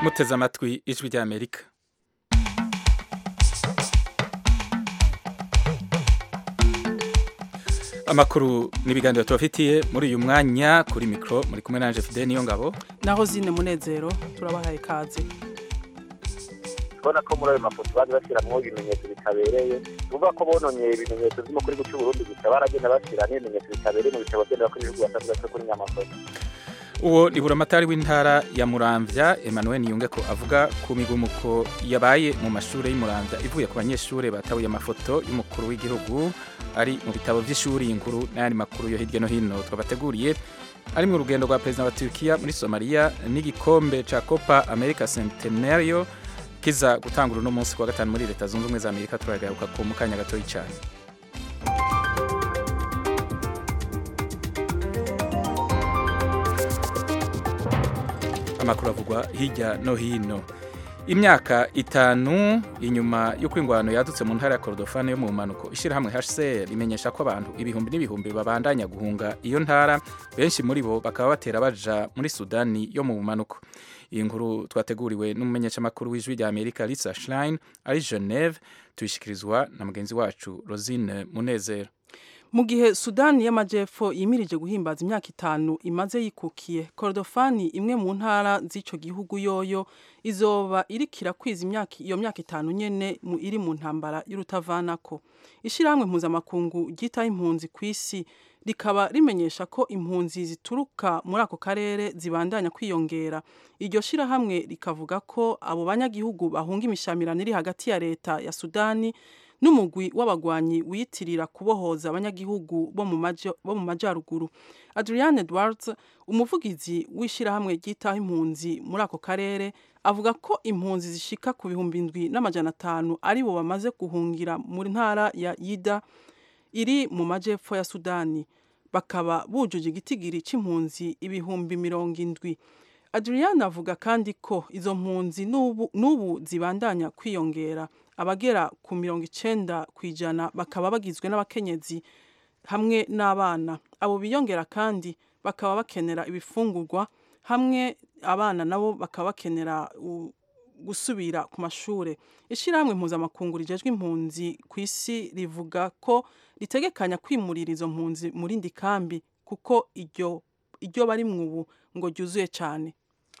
muteze amatwi ijwi ry'amerika amakuru n'ibiganiro tubafitiye muri uyu mwanya kuri mikoro muri kumwe nanje fide niyo ngabo naho zine munezero turabahaye ikaze ubona ko muri ayo mafoto baje bashyiramo ibimenyetso bitabereye uvuga ko bononye ibimenyetso birimo kuri guca uburundi gusa baragenda bashyira n'ibimenyetso bitabereye mu bitabo byenda ko ibihugu basanzwe bafite kuri nyamafoto uwo ni buramatari w'intara ya muramvya emmanuel niyunge ko avuga ku migumuko yabaye mu mashuri y'umuramvya ivuye ku banyeshuri batabuye amafoto y'umukuru w'igihugu ari mu bitabo by'ishuri inkuru n'ayandi makuru yo hirya no hino twabateguriye ari mu rugendo rwa perezida wa Turkiya muri Somalia n'igikombe ca Copa America Centenario kiza gutangura uno munsi kwa gatanu muri leta zunze ubumwe za Amerika turagaruka ku mukanya gatoyi cyane amakuru avugwa hirya no hino imyaka itanu inyuma y'uko ingwano yadutse mu ntara ya Kordofane yo mu manuko ishyirahamwe HCR rimenyesha ko abantu ibihumbi n'ibihumbi babandanya guhunga iyo ntara benshi muri bo bakaba batera baja muri Sudani yo mu manuko iyi nkuru twateguriwe n'umumenyeshamakuru w'ijwi rya Amerika Lisa Schlein ari Geneve tuyishikirizwa na mugenzi wacu Rosine Munezero mu gihe sudani y'amajyepfo yimirije guhimbaza imyaka itanu imaze yikukiye korodofani imwe mu ntara z'icyo gihugu yoyo izoba irikira kwiza imyaka iyo myaka itanu nyene iri mu ntambara y'urutavanako ishyirahamwe mpuzamakungu ryitaho impunzi ku isi rikaba rimenyesha ko impunzi zituruka muri ako karere zibandanya kwiyongera iryo shyirahamwe rikavuga ko abo banyagihugu bahunga imishamirano iri hagati ya leta ya sudani n'umugwi w'abagwanyi wiyitirira kubohoza abanyagihugu bo mu majyaruguru adrian edwards umuvugizi w'ishyirahamwe ryitaho impunzi muri ako karere avuga ko impunzi zishika ku bihumbi indwi n'amajana atanu ari bo bamaze guhungira mu ntara ya yida iri mu majyepfo ya sudani bakaba bujuje igitigiri cy'impunzi ibihumbi mirongo indwi adrian avuga kandi ko izo mpunzi n'ubu zibandanya kwiyongera abagera ku mirongo icenda ku ijana bakaba bagizwe n'abakenyezi hamwe n'abana abo biyongera kandi bakaba bakenera ibifungurwa hamwe abana nabo bakaba bakenera gusubira ku mashuri ishyirahamwe mpuzamakungu rijejwe impunzi ku isi rivuga ko ritegekanya kwimurira izo mpunzi mu rindi kambi kuko iryo iryo bari ubu ngo ryuzuye cyane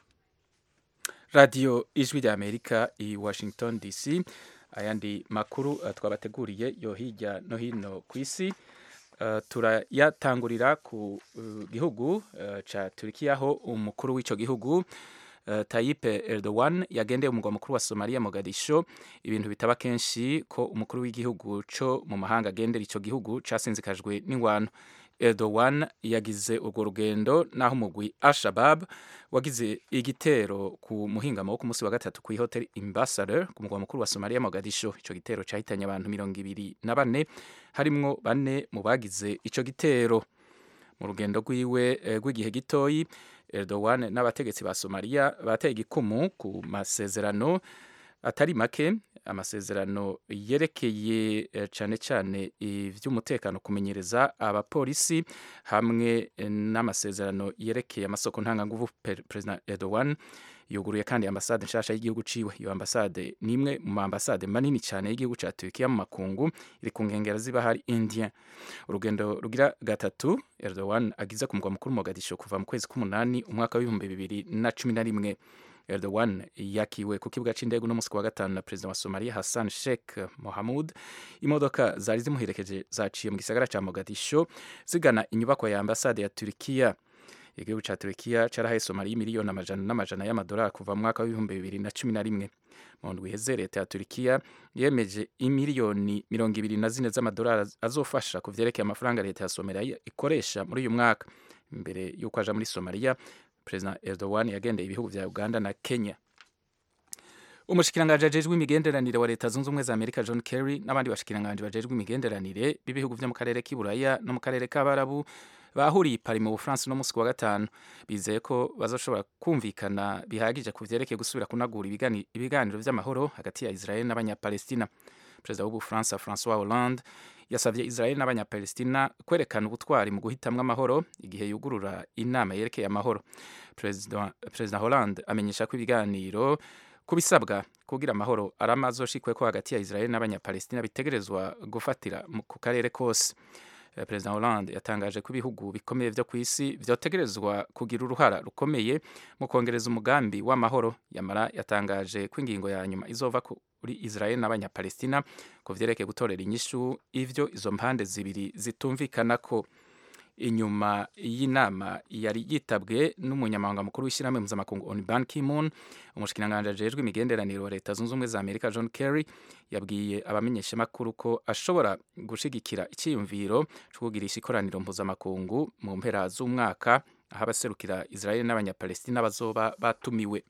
radiyo ijwi rya amerika i washington dc ayandi makuru uh, twabateguriye yo hirya no hino ku isi uh, turayatangurira ku uh, gihugu uh, ca Turkiya aho umukuru w'ico gihugu uh, Tayyip Erdogan yagendeye umugwa mukuru wa Somalia Mogadisho ibintu bitaba kenshi ko umukuru w'igihugu co mu mahanga agendera ico gihugu casinzikajwe n'ingwano Erdogan yagize urwo rugendo naho umugwi Al-Shabaab wagize igitero ku muhingamo wo ku munsi wa gatatu ku hotel Ambassador ku mugwa mukuru wa Somalia Mogadisho ico gitero cahitanye abantu mirongo ibiri na bane harimwo bane mu bagize ico gitero mu rugendo rwiwe rw'igihe gitoyi Erdogan n'abategetsi ba Somalia bateye igikumu ku masezerano atari make amasezerano yerekeye cyane cyane iby'umutekano kumenyereza abapolisi hamwe n'amasezerano yerekeye amasoko ntanganguvu perezida Erdogan yuguruye kandi ambasade nshasha y'igihugu ciwe iyo ambasade ni imwe mu ambasade manini cyane y'igihugu ca Turkiya mu makungu iri ku nkengera ziba hari India urugendo rugira gatatu Erdogan agize ku mugwa mukuru Mogadisho kuva mu kwezi k'umunani umwaka w'ibihumbi bibiri na cumi na rimwe Erdogan yakiwe ku kibuga c'indege no musi wa gatanu na president wa Somalia Hassan Sheikh Mohamud imodoka zari zimuherekeje zaciye mu gisagara ca Mogadisho zigana inyubako ya ambasade ya Turkiya igihugu ca Turkiya carahaye Somalia miliyoni amajana n'amajana y'amadolari kuva mu mwaka w'ibihumbi bibiri na cumi na rimwe mu ndwi iheze leta ya Turkiya yemeje imiliyoni mirongo ibiri na zine z'amadolari azofasha ku vyerekeye amafaranga leta ya Somalia ikoresha muri uyu mwaka imbere y'uko aja muri Somalia President Erdogan yagendeye ibihugu vya Uganda na Kenya umushikiranganji ajejwe imigenderanire wa leta zunze ubumwe za Amerika John Kerry n'abandi bashikiranganji bajejwe imigenderanire b'ibihugu vyo mu karere k'iburaya no mu karere k'abarabu bahuriye pari mu Bufaransa no musi wa gatanu bizeye ko bazoshobora kumvikana bihagije ku vyerekeye gusubira kunagura ibiganiro vy'amahoro hagati ya Israel n'abanyapalestina perezida w'ubufaransa François Hollande yasabye israel n'abanyapalestina kwerekana ubutwari mu guhitamwo amahoro igihe yugurura inama yerekeye amahoro perezida hollande amenyesha ko ibiganiro ku bisabwa kugira amahoro arama azoshikwe ko hagati ya israel n'abanyapalestina bitegerezwa gufatira ku karere kose perezida hollande yatangaje ko ibihugu bikomeye byo ku isi byotegerezwa kugira uruhara rukomeye mu kongereza umugambi w'amahoro yamara yatangaje ko ingingo ya nyuma izova kuri israel n'abanyapalestina ku vyerekeye gutorera inyishu ivyo izo mpande zibiri zitumvikana ko inyuma y'inama yari yitabwe n'umunyamabanga mukuru w'ishyirahamwe mpuzamakungu on ban ki-moon umushikiranganji ajejwe imigenderanire wa leta zunze ubumwe za amerika john kerry yabwiye abamenyeshamakuru ko ashobora gushigikira icyiyumviro cyo kugirisha ikoraniro mpuzamakungu mu mpera z'umwaka aho abaserukira israel n'abanyapalestina bazoba batumiwe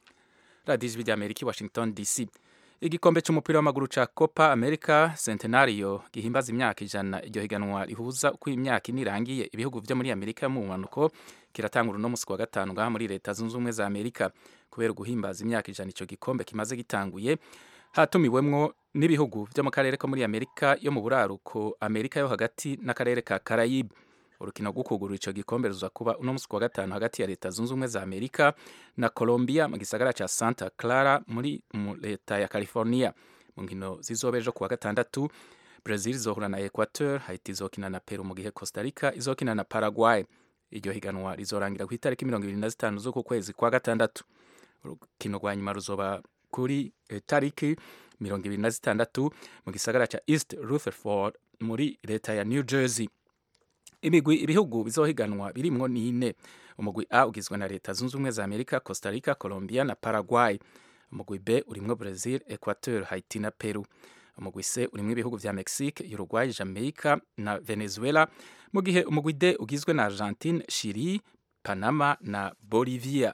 radiyo ijwi ry'amerika i washington dc igikombe cy'umupira w'amaguru ca Copa America Centenario gihimbaza imyaka ijana iryo higanwa rihuza uko imyaka ine irangiye ibihugu vyo muri Amerika yo mu mpanuko kiratangura uno musi wa gatanu ngaha muri leta zunze ubumwe za Amerika kubera guhimbaza imyaka ijana ico gikombe kimaze gitanguye hatumiwemwo n'ibihugu vyo mu karere ko muri Amerika yo mu buraruko Amerika yo hagati n'akarere ka Caraïbe urukino rwo kugurura ico gikombe ruza kuba uno musi wa gatanu hagati ya leta zunze ubumwe za Amerika na Colombia mu gisagara ca Santa Clara muri mu leta ya California mu nkino zizoba ejo kuwa gatandatu Brazil izohura na Equateur Haiti izokina na Peru mu gihe Costa Rica izokina na Paraguay iryo higanwa rizorangira ku itariki mirongo ibiri na zitanu z'uku kwezi kwa gatandatu urukino rwa nyuma ruzoba kuri eh, tariki mirongo ibiri na zitandatu mu gisagara ca East Rutherford muri leta ya New Jersey imigwi ibihugu bizohiganwa birimwo nine umugwi A ugizwe na leta zunze ubumwe za Amerika Costa Rica Colombia na Paraguay umugwi B urimwo Brazil Equateur Haiti na Peru umugwi C urimwo ibihugu vya Mexique Uruguay Jamaica na Venezuela mu gihe umugwi D ugizwe na Argentine Chile Panama na Bolivia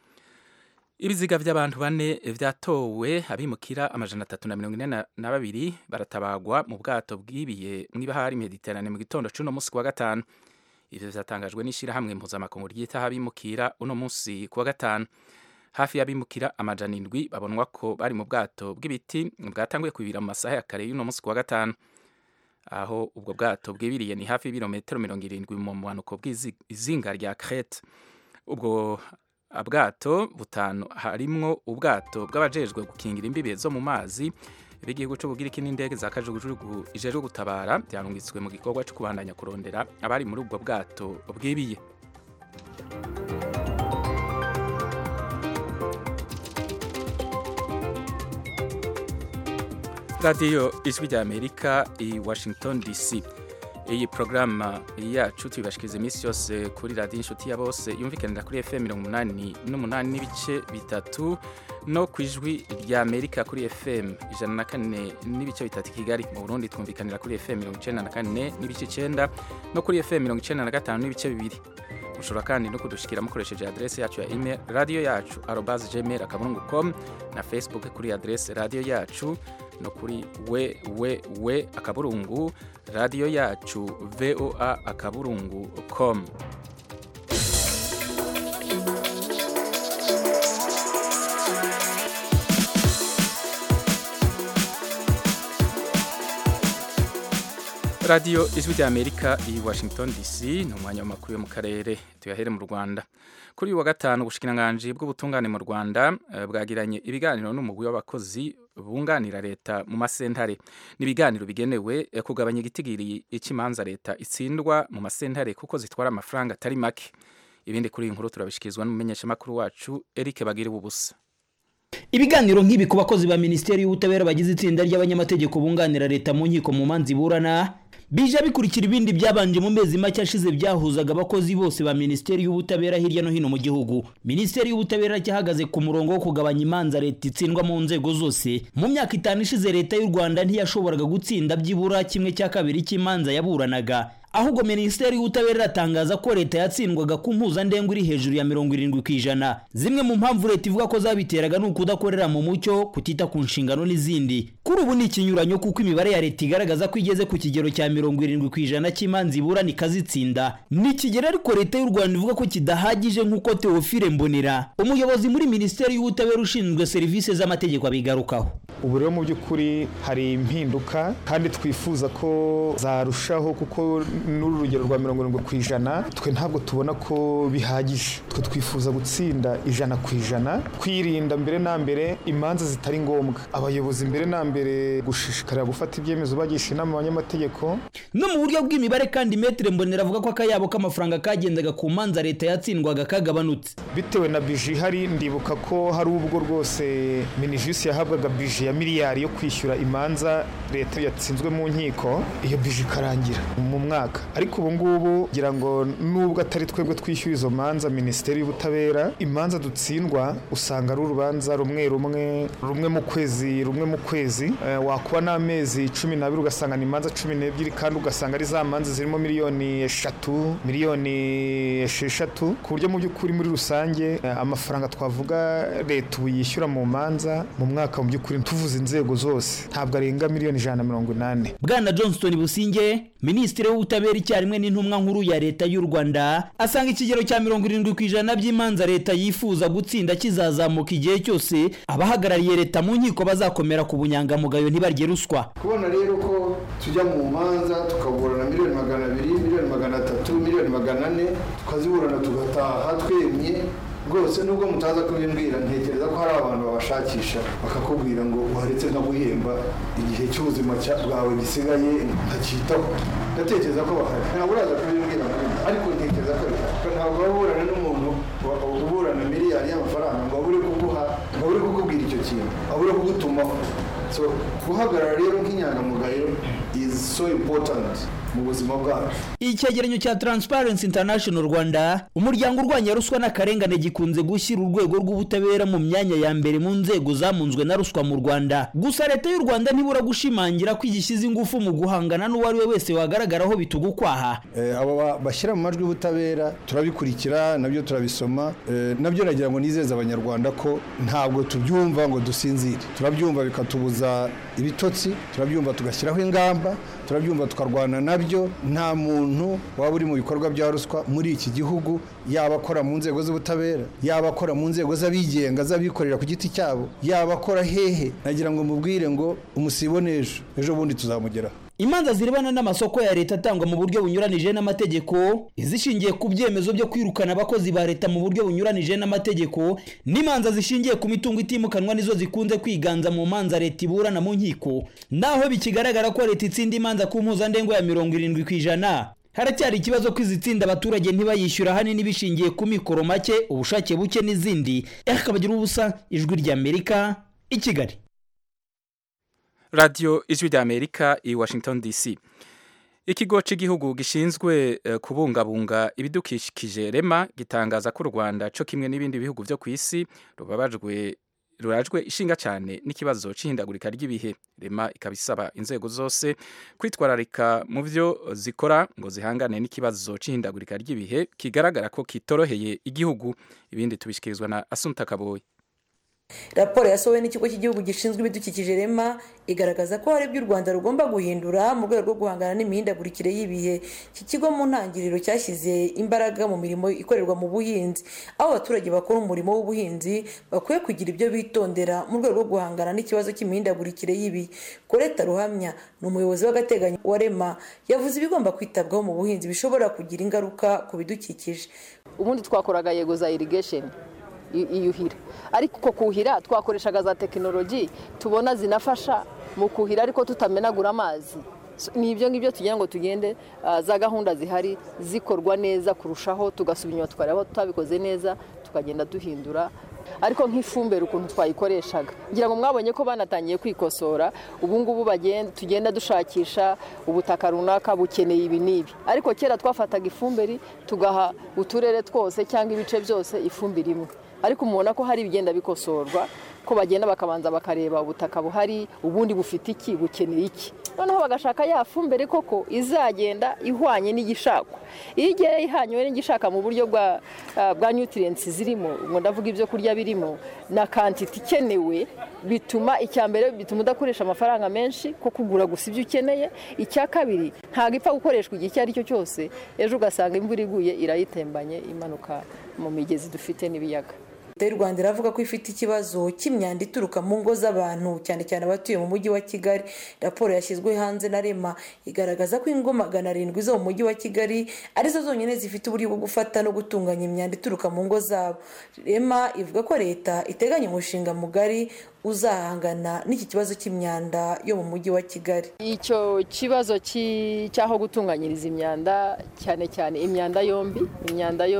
ibiziga vy'abantu bane vyatowe abimukira amajana atatu na mirongo ine na babiri baratabagwa mu bwato bwibiye mw'ibahari mediterane mu gitondo c'uno musi kuwa gatanu ivyo vyatangajwe n'ishirahamwe mpuzamakungu ryitaho abimukira uno musi kuwa gatanu hafi y'abimukira amajana indwi babonwa ko bari mu bwato bw'ibiti bwatanguye kwibira mu masaha ya kare y'uno musi kuwa gatanu aho ubwo bwato bwibiriye ni hafi y'ibirometero mirongo irindwi mu muhanuko bw'izinga rya Crete ubwo bwato butanu harimwo ubwato bw'abajejwe gukingira imbibe zo mu mazi b'igihugu c'ubugiriki n'indege za kajugujugu ijejwe gutabara byarungitswe mu gikorwa co kubandanya kurondera abari muri ubwo bwato bwibiye radiyo ijwi rya amerika i washington dc iyi porogaramu yacu tubibashikiriza iminsi yose kuri radiyo inshuti ya bose yumvikanira kuri fm mirongo umunani n'umunani n'ibice bitatu no ku ijwi rya amerika kuri fm ijana na kane n'ibice bitatu kigali mu burundi twumvikanira kuri fm mirongo icenda na kane n'ibice icenda no kuri fm mirongo icenda na gatanu n'ibice bibiri mushobora kandi no kudushikira mukoresheje adrese yacu ya email radio yacu arobas gmail akaburungu com na facebook kuri adrese radio yacu no kuri we we we akaburungu radio yacu voa akaburungu com radiyo ijwi rya amerika i washington dc ni umwanya w'amakuru yo mu karere tuyahere mu rwanda kuri uyu wa gatanu ubushikiranganji bw'ubutungane mu rwanda bwagiranye ibiganiro n'umugwi w'abakozi bunganira leta mu masentare ni ibiganiro bigenewe kugabanya igitigiri cy'imanza leta itsindwa mu masentare kuko zitwara amafaranga atari make ibindi kuri iyi nkuru turabishikirizwa n'umumenyeshamakuru wacu eric bagire ubusa ibiganiro nk'ibi ku bakozi ba minisiteri y'ubutabera bagize itsinda ry'abanyamategeko bunganira leta mu nkiko mu manza iburana bije bikurikira ibindi byabanje mu mezi make ashize byahuzaga abakozi bose ba minisiteri y'ubutabera hirya no hino mu gihugu minisiteri y'ubutabera cyahagaze ku murongo wo kugabanya imanza leta itsindwa mu nzego zose mu myaka itanu ishize leta y'u rwanda ntiyashoboraga gutsinda byibura kimwe cya kabiri cy'imanza yaburanaga ahubwo minisiteri y'ubutabera iratangaza ko leta yatsindwaga ku mpuzandengo iri hejuru ya mirongo irindwi ku ijana zimwe mu mpamvu leta ivuga ko zabiteraga ni ukudakorera mu mucyo kutita ku nshingano n'izindi kuri ubu ni ikinyuranyo kuko imibare ya leta igaragaza ko igeze ku kigero cya mirongo irindwi ku ijana cy'imanza iburana ikazitsinda ni ikigero ariko leta y'u rwanda ivuga ko kidahagije nk'uko teofile mbonera umuyobozi muri minisiteri y'ubutabera ushinzwe serivisi z'amategeko abigarukaho ubu rero mu by'ukuri hari impinduka kandi twifuza ko zarushaho kuko n'uru rugero rwa mirongo irindwi ku ijana twe ntabwo tubona ko bihagije twe twifuza gutsinda ijana ku ijana kwirinda mbere na mbere imanza zitari ngombwa abayobozi mbere na mbere gushishikarira gufata ibyemezo bagisha inama abanyamategeko no mu buryo bw'imibare kandi metere mbonera avuga ko akayabo k'amafaranga kagendaga ku manza leta yatsindwaga kagabanutse bitewe na bije ihari ndibuka ko hari ubwo rwose minijisi yahabwaga bije ya miliyari yo kwishyura imanza leta yatsinzwe mu nkiko iyo bije ikarangira mu mwaka ariko ubu ngubu ngira ngo nubwo atari twebwe twishyura izo manza minisiteri y'ubutabera imanza dutsindwa usanga ari urubanza rumwe rumwe rumwe mu kwezi rumwe mu kwezi Eh, wakuba n'amezi cumi n'abiri ugasanga ni imanza cumi n'ebyiri kandi ugasanga ari za manza zirimo miliyoni eshatu miliyoni esheshatu ku buryo mu by'ukuri muri rusange eh, amafaranga twavuga leta ubu yishyura mu manza mu mwaka mu by'ukuri tuvuze inzego zose ntabwo arenga miliyoni ijana na mirongo inani bwana johnston businge minisitiri w'ubutabera icyarimwe n'intumwa nkuru ya leta y'u rwanda asanga ikigero cya mirongo irindwi ku ijana by'imanza leta yifuza gutsinda kizazamuka igihe cyose abahagarariye leta mu nkiko bazakomera ku bunyangamugayo ntibarye ruswa kubona rero ko tujya mu manza tukaburana miliyoni magana abiri miliyoni magana atatu miliyoni magana ane tukaziburana tugataha twemye rwose nubwo mutaza kubimbwira ntekereza ko hari abantu babashakisha bakakubwira ngo uharetse nka guhemba igihe cy'ubuzima cya- bwawe gisigaye ntacyitaho ndatekereza ko bahari ntabwo uraza kubimbwira ariko ntekereza ko bihari ntabwo waba uburana n'umuntu wa- uburana miliyari y'amafaranga ngo abure kuguha ngo abure kukubwira icyo kintu abure kugutumaho so guhagarara rero nk'inyangamugayo is so important mu buzima bwacu icyegeranyo cya transparency international rwanda umuryango urwanya ruswa n'akarengane gikunze gushyira urwego rw'ubutabera mu myanya ya mbere mu nzego zamunzwe na ruswa mu rwanda gusa leta y'u rwanda ntibura gushimangira ko igishyize ingufu mu guhangana n'uwo ari we wese wagaragaraho bituga ukwaha Eh, abo ba- bashyira mu majwi y'ubutabera turabikurikira nabyo turabisoma Eh, nabyo nagira ngo nizeze abanyarwanda ko ntabwo tubyumva ngo dusinzire turabyumva bikatubuza ibitotsi turabyumva tugashyiraho ingamba turabyumva tukarwana nabyo nta muntu waba uri mu bikorwa bya ruswa muri iki gihugu yaba akora mu nzego z'ubutabera yaba akora mu nzego z'abigenga z'abikorera ku giti cyabo yaba akora hehe nagira ngo mubwire ngo umusibo n'ejo ejo bundi tuzamugeraho imanza zirebana n'amasoko ya leta atangwa mu buryo bunyuranije n'amategeko izishingiye ku byemezo byo kwirukana abakozi ba leta mu buryo bunyuranije n'amategeko n'imanza zishingiye ku mitungo itimukanwa nizo zikunze kwiganza mu manza leta iburana mu nkiko naho bikigaragara ko leta itsinda imanza ku mpuzandengo ya mirongo irindwi ku ijana haracyari ikibazo ko izitsinda abaturage ntibayishyura ahanini bishingiye ku mikoro make ubushake buke n'izindi akabagira ubusa ijwi ry'amerika i kigali radiyo ijwi ry'amerika i washington dc ikigo cy'igihugu gishinzwe eh, kubungabunga ibidukikije rema gitangaza ko u rwanda cyo kimwe n'ibindi bihugu byo ku isi rubabajwe rurajwe ishinga cyane n'ikibazo cy'ihindagurika ry'ibihe rema ikaba isaba inzego zose kwitwararika mu byo zikora ngo zihangane n'ikibazo cy'ihindagurika ry'ibihe kigaragara ko kitoroheye igihugu ibindi tubishyikirizwa na asunta kaboyi raporo yasohowe n'ikigo cy'igihugu gishinzwe ibidukikije rema igaragaza ko hari ibyo u rwanda rugomba guhindura mu rwego rwo guhangana n'imihindagurikire y'ibihe iki kigo mu ntangiriro cyashyize imbaraga mu mirimo ikorerwa mu buhinzi aho abaturage bakora umurimo w'ubuhinzi bakwiye kugira ibyo bitondera mu rwego rwo guhangana n'ikibazo cy'imihindagurikire y'ibihe koreta ruhamya ni umuyobozi w'agateganyo wa rema yavuze ibigomba kwitabwaho mu buhinzi bishobora kugira ingaruka ku bidukikije ubundi twakoraga yego za irigesheni iyuhira ariko uko kuhira twakoreshaga za tekinoloji tubona zinafasha mu kuhira ariko tutamenagura amazi ni ibyo ngibyo tugira ngo tugende za gahunda zihari zikorwa neza kurushaho tugasubira inyuma tukareba tutabikoze neza tukagenda duhindura ariko nk'ifumbire ukuntu twayikoreshaga ngira ngo mwabonye ko banatangiye kwikosora ubu ngubu tugenda dushakisha ubutaka runaka bukeneye ibi n'ibi ariko kera twafataga ifumbire tugaha uturere twose cyangwa ibice byose ifumbire imwe ariko mubona ko hari ibigenda bikosorwa ko bagenda bakabanza bakareba ubutaka buhari ubundi bufite iki bukeneye iki noneho bagashaka ya fumbire koko izagenda ihwanye n'igishakwa iyo igiye ihanywe n'igishaka mu buryo bwa bwa nutrients zirimo ngo ndavuga ibyo kurya birimo na kantiti ikenewe bituma icya mbere bituma udakoresha amafaranga menshi ko kugura gusa ibyo ukeneye icya kabiri ntabwo ipfa gukoreshwa igihe icyo ari cyo cyose ejo ugasanga imvura iguye irayitembanye imanuka mu migezi dufite n'ibiyaga leta y'u rwanda iravuga ko ifite ikibazo cy'imyanda ituruka mu ngo z'abantu cyane cyane abatuye mu mujyi wa kigali raporo yashyizwe hanze na rema igaragaza ko ingo magana arindwi zo mu mujyi wa kigali arizo zonyine zifite uburyo bwo gufata no gutunganya imyanda ituruka mu ngo zabo rema ivuga ko leta iteganya umushinga mugari uzahangana n'iki kibazo cy'imyanda yo mu mujyi wa kigali icyo kibazo cy'aho gutunganyiriza imyanda cyane cyane imyanda yombi imyanda yo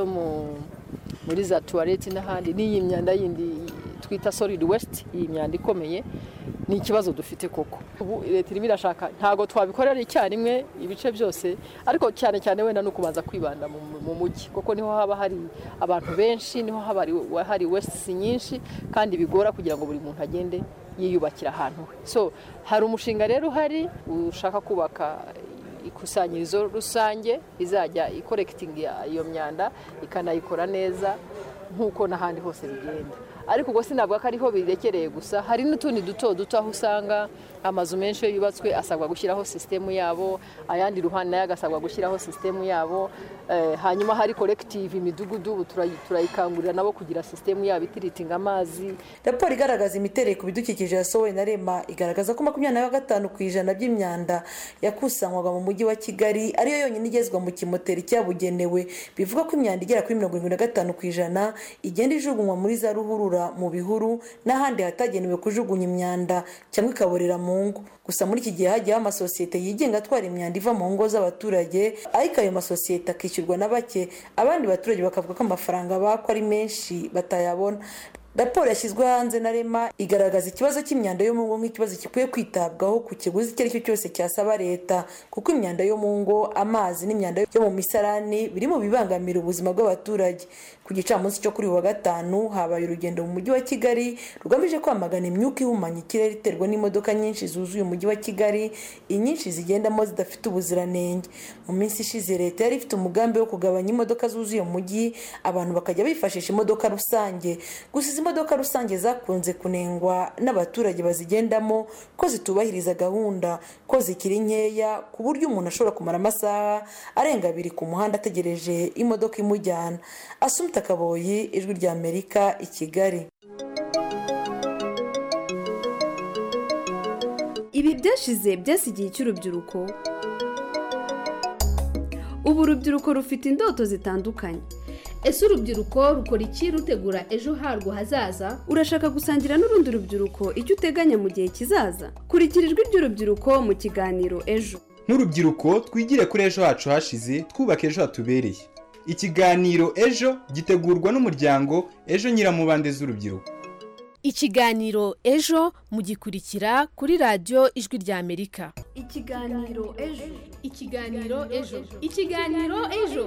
muri za tuwareti n'ahandi n'iyi myanda yindi twita solid waste iyi myanda ikomeye ni ikibazo dufite koko ubu leta irimo irashaka ntabwo twabikorera icyarimwe ibice byose ariko cyane cyane wenda ni ukubanza kwibanda mu mujyi kuko niho haba hari abantu benshi niho haba hari wesiti nyinshi kandi bigora kugira ngo buri muntu agende yiyubakira ahantu he so hari umushinga rero uhari ushaka kubaka ikusanyirizo rusange izajya ikorekitinga iyo myanda ikanayikora neza nk'uko n'ahandi hose bigenda ariko ubwo sinavuga ko ariho birekereye gusa hari n'utundi duto duto aho usanga amazu menshi iyo yubatswe asabwa gushyiraho sisitemu yabo ayandi ruhande nayo agasabwa gushyiraho sisitemu yabo hanyuma hari korekitive imidugudu ubu turayikangurira nabo kugira sisitemu yabo itiritinga amazi raporo igaragaza imiterere ku bidukikije yasohowe na rema igaragaza ko makumyabiri na gatanu ku ijana by'imyanda yakusanywaga mu mujyi wa kigali ariyo yonyine igezwa mu kimoteri cyabugenewe bivuga ko imyanda igera kuri mirongo irindwi na gatanu ku ijana igenda ijugunywa muri za ruhurura mu bihuru n'ahandi hatagenewe kujugunya imyanda cyangwa ikaborera mu ngo gusa muri iki gihe hagiyeho amasosiyete yigenga atwara imyanda iva mu ngo z'abaturage ariko ayo masosiyete akishyurwa na bake abandi baturage bakavuga ko amafaranga bakwa ari menshi batayabona raporo yashyizwe hanze na rema igaragaza ikibazo cy'imyanda yo mu ngo nk'ikibazo gikwiye kwitabwaho ku kiguzi icyo ari cyo cyose cyasaba leta kuko imyanda yo mu ngo amazi n'imyanda yo mu misarani biri mu bibangamira ubuzima bw'abaturage ku gicamunsi cyo kuri uyu wa gatanu habaye urugendo mu mujyi wa kigali rugamije kwamagana imyuka ihumanya ikirere iterwa n'imodoka nyinshi zuzuye umujyi wa kigali inyinshi zigendamo zidafite ubuziranenge mu minsi ishize leta yari ifite umugambi wo kugabanya imodoka zuzuye mu mujyi abantu bakajya bifashisha imodoka rusange gusa izi imodoka rusange zakunze kunengwa n'abaturage bazigendamo ko zitubahiriza gahunda ko zikiri nkeya ku buryo umuntu ashobora kumara amasaha arenga abiri ku muhanda ategereje imodoka imujyana asumta kaboyi ijwi rya amerika i kigali ibi byashize byasigiye icy'urubyiruko ubu urubyiruko rufite indoto zitandukanye ese urubyiruko rukora iki rutegura ejo harwo hazaza urashaka gusangira n'urundi rubyiruko icyo uteganya mu gihe kizaza kurikira ijwi ry'urubyiruko mu kiganiro ejo nk'urubyiruko twigire kuri ejo hacu hashize twubake ejo hatubereye ikiganiro ejo gitegurwa n'umuryango ejo nyiramubande z'urubyiruko ikiganiro ejo mugikurikira kuri radiyo ijwi rya amerika ikiganiro ejo ikiganiro ejo ikiganiro ejo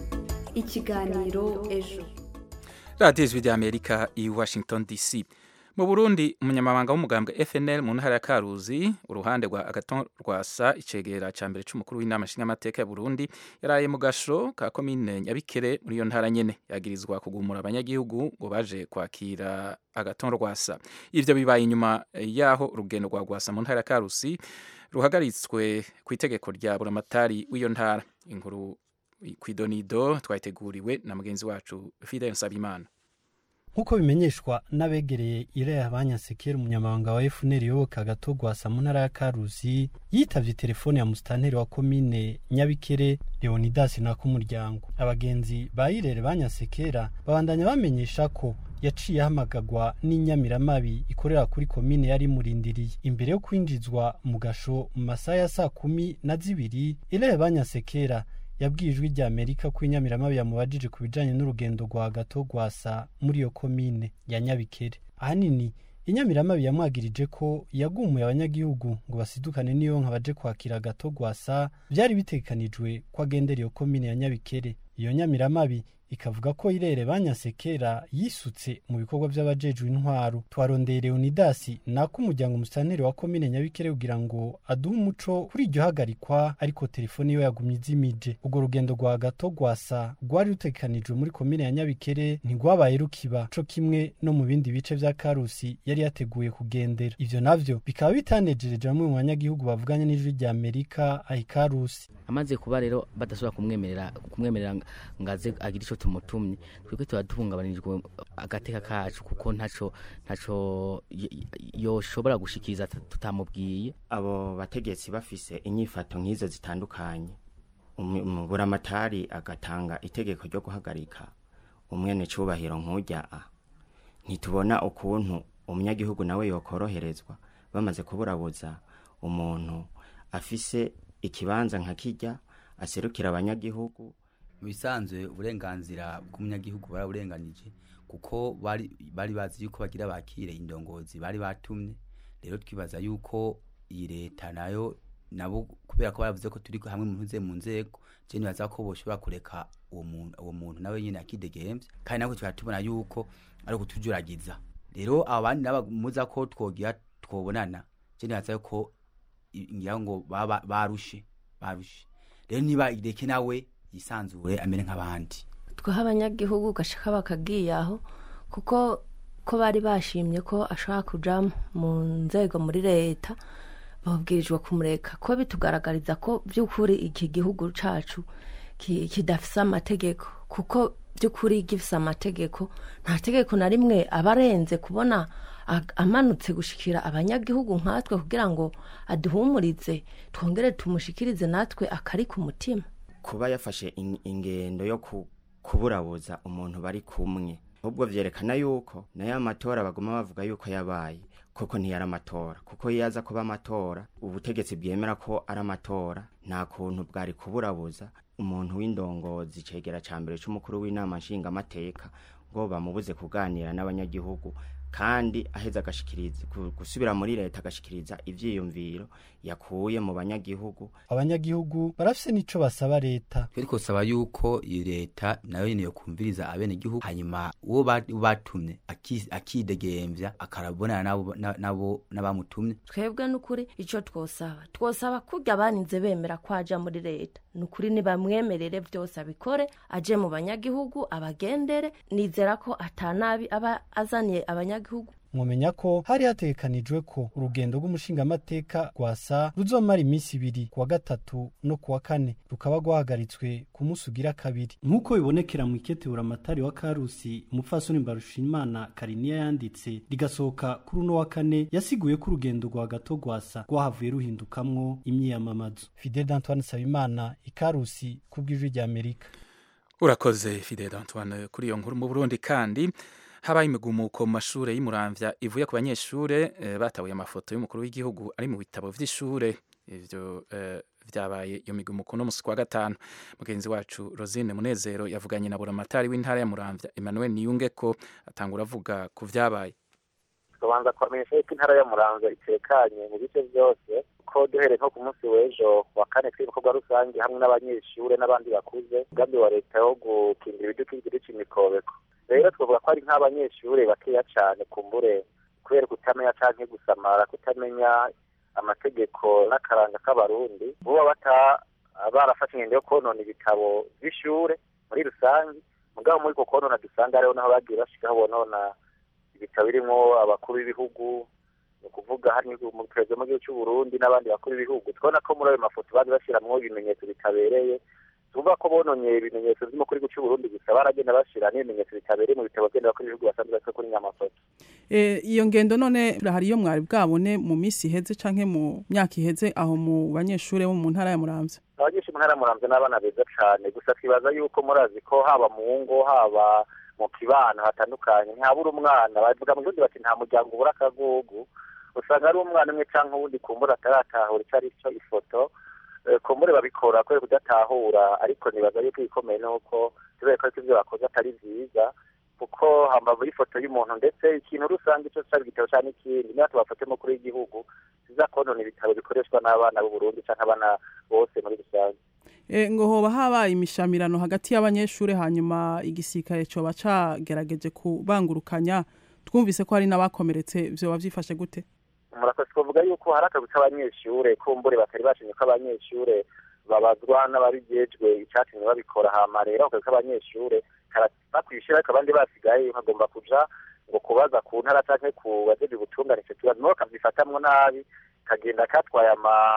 ikiganiro ejo radiyo ijwi rya amerika i washington dc mu burundi umunyamabanga w'umugambwe fnl mu ntara ya karuzi uruhande rwa agaton rwasa icegera cya mbere cy'umukuru w'inama nshingamateka ya burundi yaraye mu gasho ka komine nyabikere muri iyo ntara nyene yagirizwa kugumura abanyagihugu ngo baje kwakira agaton rwasa ivyo bibaye inyuma yaho urugendo rwa rwasa mu ntara ya karusi ruhagaritswe ku itegeko rya buramatari w'iyo ntara inkuru kwidonido twayiteguriwe na mugenzi wacu Fidel Nsabimana nk'uko bimenyeshwa n'abegereye ireya banyasekera umunyamabanga wa FNL yoboka gato gwasa mu ntara ya Karusi yitavye telefone ya musitanteri wa komine Nyabikere Leonidas na kumuryango abagenzi ba irere banyasekera babandanya bamenyesha ko yaciye ahamagagwa n'inyamiramabi ikorera kuri komine yari murindiriye imbere yo kwinjizwa mu gasho mu masaha ya saa kumi na zibiri irere banyasekera yabwiye ijwi rya amerika ko inyamiramabi yamubajije ku bijyanye n'urugendo rwa gato rwasa muri iyo komine ya nyabikere ahanini inyamiramabi yamwagirije ko yagumuye abanyagihugu ngo basidukane n'iyo nka baje kwakira gato rwasa byari bitekanijwe ko agendera iyo komine ya nyabikere iyo nyamiramabi ikavuga ko irere banyasekera yisutse mu bikorwa by'abajejwe intwaro twarondeye leonidasi nako umuryango umusantere wa komine nyabikere kugira ngo aduhe umuco kuri iryo hagarikwa ariko telefone yo yagumye izimije urwo rugendo rwa gato rwasa rwari rutekanijwe muri komine ya nyabikere ntigwabaye rukiba co kimwe no mu bindi bice vya karusi yari yateguye kugendera ivyo navyo bikaba bitanejereje bamwe mu banyagihugu bavuganye n'ijwi rya amerika ahi karusi amaze kuba rero badashobora kumwemerera kumwemerera ngaze agira ico tumutumye twebwe tuba duhungabanijwe agateka kacu kuko ntaco ntaco yoshobora gushikiriza tutamubwiye abo bategetsi bafise inyifato nk'izo zitandukanye buramatari agatanga itegeko ryo guhagarika umwene cubahiro nk'ujya a ntitubona ukuntu umunyagihugu nawe yokoroherezwa bamaze kuburabuza umuntu afise ikibanza nka kijya aserukira abanyagihugu mu bisanzwe uburenganzira bw'umunyagihugu baraburenganije kuko bari bari bazi yuko bagira bakire indongozi bari batumye rero twibaza yuko iyi leta nayo nabo kubera ko baravuze ko turi hamwe mu ntuze mu nzego je nibaza ko boshobora kureka uwo muntu uwo muntu nawe nyine akidegemvye kandi nako tukaba tubona yuko ari ukutujuragiza rero abandi nabamuza ko twogira twobonana je nibaza ko ngira ngo baba barushe barushe rero niba ireke nawe yisanzure amere nk'abandi twaha abanyagihugu gashaka bakagiye aho kuko ko bari bashimye ko ashobora kuja mu nzego muri leta babwirijwe kumureka ko bitugaragariza ko by'ukuri iki gihugu cacu kidafise amategeko kuko by'ukuri gifise amategeko nta tegeko na rimwe aba arenze kubona amanutse gushikira abanyagihugu nkatwe kugira ngo aduhumurize twongere tumushikirize natwe akari ku mutima kuba yafashe ingendo yo kuburabuza umuntu bari kumwe ahubwo vyerekana yuko nayo amatora baguma bavuga yuko yabaye koko ntiyari amatora kuko iyo aza kuba amatora ubutegetsi bwemera ko ari amatora nta kuntu bwari kuburabuza umuntu w'indongozi cegera ca mbere c'umukuru w'inama nshingamateka ngo bamubuze kuganira n'abanyagihugu kandi aheza agashikiriza gusubira muri leta agashikiriza ivyiyumviro yakuye mu banyagihugu abanyagihugu barafise nico basaba leta ariko saba yuko iyi leta nayo nyene yokumviriza abene gihugu hanyuma uwo batumye akidegemvya akarabonana nabo nabo n'abamutumye twebwe n'ukuri ico twosaba twosaba kurya baninze bemera ko aja muri leta nukuri nibamwemerere vyose abikore aje mu banyagihugu abagendere nizera ko atanabi aba azaniye abanyagihugu mwomenya ko hari hategekanijwe ko urugendo rw'umushingamateka rwasa ruzomara iminsi ibiri kuwa gatatu no kuwa kane rukaba rwahagaritswe ku munsi ugira kabiri nk'uko bibonekera mu iketebura amatari wa karusi umupfasoni mbarushimana kariniya yanditse rigasohoka kuri uno wa kane yasiguye ko urugendo rwa gato rwasa rwahavuye ruhindukamwo imyiyamamazo fidel antoine sabimana ikarusi ku bw'ijwi rya amerika urakoze fidel antoine kuri iyo nkuru mu burundi kandi habaye imigumuko mu mashure y'umuramvya ivuye ku banyeshure eh, batabuye amafoto y'umukuru w'igihugu ari mu bitabo vy'ishure ivyo eh, vyabaye iyo migumuko no musi kwa gatanu mugenzi wacu Rosine Munezero yavuganye na buramatari w'intara ya Muramvya Emmanuel Niyungeko atangura avuga ku vyabaye tubanza kwamenyesha yuko intara ya Muramvya itekanye mu bice byose ko duhereye nko ku munsi w'ejo wa kane tw'ibikorwa rusange hamwe n'abanyeshure n'abandi bakuze umugambi wa leta wo gukingira ibidukikije c'imikobeko rero twavuga ko ari nk'abanyeshure bakeya cane kumbure kubera kutamenya canke gusamara kutamenya amategeko n'akaranga k'abarundi buba bata barafashe ingendo yo konona ibitabo vy'ishure muri rusange mugabo muri ko konona dusanga hariho naho bagiye bashikaho bonona ibitabo birimwo abakuru b'ibihugu ni ukuvuga hari perezida w'igihugu cy'u Burundi n'abandi bakuru b'ibihugu twabona ko muri ayo mafoto baje bashiramwo ibimenyetso bitabereye tuvuga ko bononye ibimenyetso vy'umukuru w'igihugu cy'u Burundi gusa baragenda bashira n'ibimenyetso bitabereye mu bitabo byenda bakuru b'ibihugu basanzwe bafite kuri nyamafoto iyo ngendo none hari iyo mwari bwabone mu minsi iheze canke mu myaka iheze aho mu banyeshure bo mu ntara ya Muramvya abanyeshure mu ntara ya Muramvya n'abana beza cane gusa twibaza yuko murazi ko haba mu ngo haba mu kibano hatandukanye ntabura umwana bavuga mu gihugu bati nta muryango ubura akagugu usanga ari umwana umwe canke uwundi kumbura ataratahura ico ari cyo ifoto kumbure babikora kubera kudatahura ariko nibaza yuko ibikomeye nuko tubere ko ivyo bakoze atari vyiza kuko hambavu y'ifoto y'umuntu ndetse ikintu rusange ico cari igitabo canke ikindi niba tubafate mukuru w'igihugu siza konona ibitabo bikoreshwa n'abana b'u Burundi canke abana bose muri rusange ngo hoba habaye imishamirano hagati y'abanyeshure hanyuma igisirikare coba cagerageje kubangurukanya twumvise ko hari n'abakomeretse vyoba vyifashe gute murakoze kuvuga yuko hari akazi k'abanyeshure kumbure batari bashimye ko abanyeshure babazwa n'ababijejwe icatumye babikora hama rero akazi k'abanyeshure bakwishira ariko abandi basigaye bagomba kuja ngo kubaza ku ntara canke ku bajeje ubutungane ico kibazo nabo bakavyifatamwo nabi kagenda katwaye ama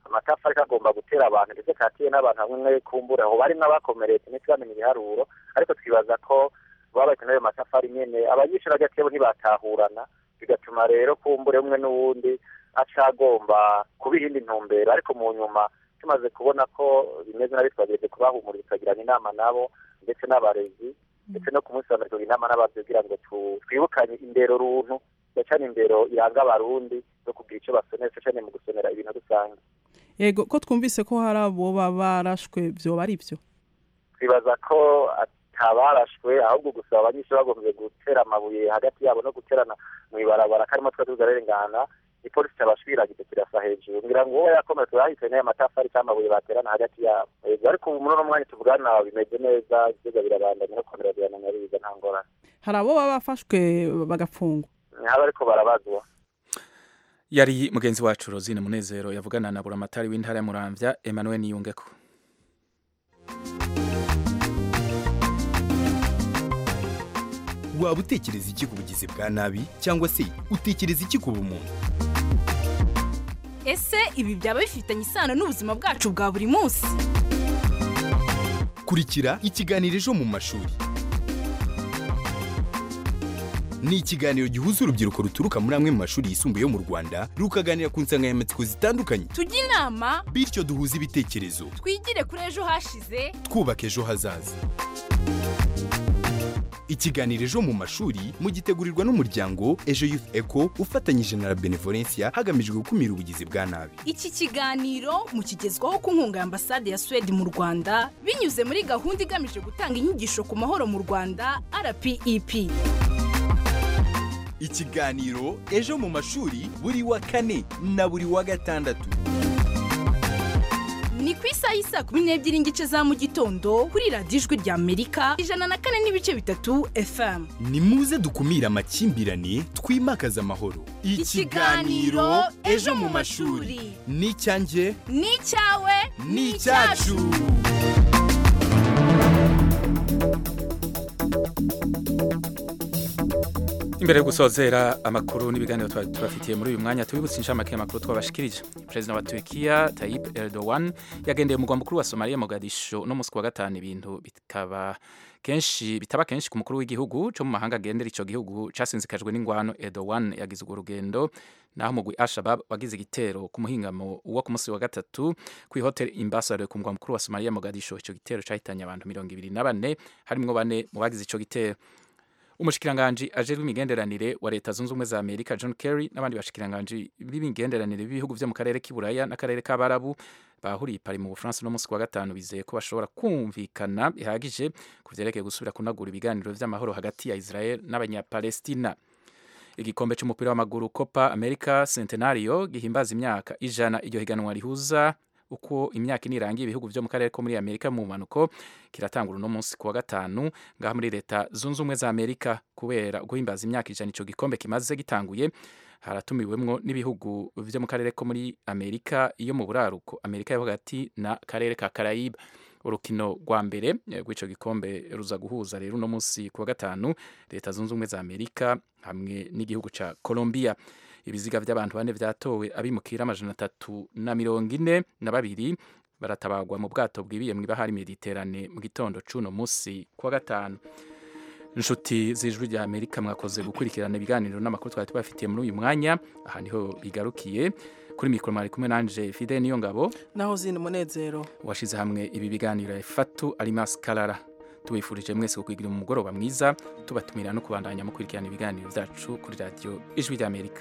amatafari kagomba gutera abantu ndetse katiye n'abantu bamwe kumbura aho bari n'abakomeretse ntitwamenye ibiharuro ariko twibaza ko baba bakeneye ayo matafari nyene abanyeshuri hagati yabo ntibatahurana bigatuma rero kumbure umwe n'uwundi aca agomba kuba iyindi ntumbero ariko mu nyuma tumaze kubona ko bimeze nabi twageze kubahumuriza tukagirana inama nabo ndetse n'abarezi ndetse no ku munsi wa mbere tugira inama n'abavyeyi kugira ngo tu- twibukanye indero runtu cyane indero iranga abarundi no kugira icyo basonera cyane mu gusonera ibintu rusange yego ko twumvise ko hari abo baba barashwe vyoba ari byo twibaza ko atabarashwe ahubwo gusa abanyeshuri bagombye gutera amabuye hagati yabo no guterana mu ibarabara karimo twa tuzarengana ipolisi cyabashwiragize kirasa hejuru ngira ngo uwo yakomeretse yahise n'ayo matafari cyangwa amabuye baterana hagati yabo Yego, ariko ubu muri uno mwanya tuvugana bimeze neza ivyigwa birabandanya no komera birananya biza nta ngorane hari abo baba bafashwe bagafungwa ntihaba ariko barabazwa yari mugenzi wacu rosine munezero yavugana na buramatari w'intara ya muramvya emmanuel niyungeko waba utekereza iki ku bugizi bwa nabi cyangwa se utekereza iki ku bumuntu ese ibi byaba bifitanye isano n'ubuzima bwacu bwa buri munsi kurikira ikiganiro ejo mu mashuri ni ikiganiro gihuza urubyiruko ruturuka muri amwe mu mashuri yisumbuye yo mu rwanda rukaganira ku nsanganyamatsiko zitandukanye tujye inama bityo duhuze ibitekerezo twigire kuri ejo hashize twubaka ejo hazaza ikiganiro ejo mu mashuri mugitegurirwa n'umuryango ejo youth eco ufatanyije na la benevolencia hagamijwe gukumira ubugizi bwa nabi iki kiganiro mukigezwaho ku nkunga ya ambasade ya suwede mu rwanda binyuze muri gahunda igamije gutanga inyigisho ku mahoro mu rwanda rpep ikiganiro ejo mu mashuri buri wa kane na buri wa gatandatu ni ku isaha y'isa kumi n'ebyiri n'igice za mu gitondo kuri radiyo ijwi rya amerika ijana na kane n'ibice bitatu fm ni muze dukumire amakimbirane twimakaze amahoro Ikiganiro Ejo mu mashuri. ni icyanjye ni icyawe ni icyacu imbere yo gusozera amakuru n'ibiganiro twari tubafitiye muri uyu mwanya tubibutse inshamake y'amakuru twabashikirije perezida wa Turkiya Tayyip Erdogan yagendeye umugwa mukuru wa Somalia Mogadisho no musi wa gatanu ibintu bikaba kenshi bitaba kenshi ku mukuru w'igihugu cyo mu mahanga agendera ico gihugu casinzikajwe n'ingwano Erdogan yagize urwo rugendo naho umugwi Al-Shabaab wagize igitero ku muhingamo wo ku musi wa gatatu ku hotel Ambassador ku mugwa mukuru wa Somalia Mogadisho ico gitero cahitanye abantu mirongo ibiri na bane harimwo bane mu bagize ico gitero umushikiranganji ajejwe imigenderanire wa leta zunze ubumwe za amerika john kerry n'abandi bashikiranganji b'imigenderanire b'ibihugu vyo mu karere k'iburaya n'akarere k'abarabu bahuriye pari mu bufaransa no musi wa gatanu bizeye ko bashobora kumvikana bihagije ku vyerekeye gusubira kunagura ibiganiro vy'amahoro hagati ya israel n'abanyapalestina igikombe c'umupira w'amaguru copa america centenario gihimbaza imyaka ijana iryo higanwa rihuza uko imyaka ine irangiye ibihugu vyo mu karere ko muri amerika mu mpanuko kiratangura uno munsi kuwa gatanu ngaha muri leta zunze ubumwe za amerika kubera guhimbaza imyaka ijana ico gikombe kimaze gitanguye haratumiwemwo n'ibihugu vyo mu karere ko muri amerika iyo mu buraruko amerika yo hagati na karere ka karayiba urukino rwa mbere rw'ico gikombe ruza guhuza rero uno munsi kuwa gatanu leta zunze ubumwe za amerika hamwe n'igihugu ca colombia ibiziga by'abantu bane vyatowe abimukira amajana atatu na mirongo ine na babiri baratabagwa mu bwato bwibiye mw'ibahari mediterane mu gitondo c'uno musi kuwa gatanu inshuti z'ijwi rya amerika mwakoze gukurikirana ibiganiro n'amakuru twari tubafitiye muri uyu mwanya aha niho bigarukiye kuri mikoro mwari kumwe nanje fide niyo ngabo naho zina umunezero washize hamwe ibi biganiro efatu alimas karara tubifurije mwese kukwigira umugoroba mwiza tubatumira no kubandanya mukurikirana ibiganiro byacu kuri radiyo ijwi rya amerika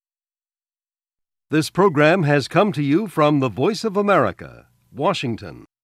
This program has come to you from the Voice of America, Washington.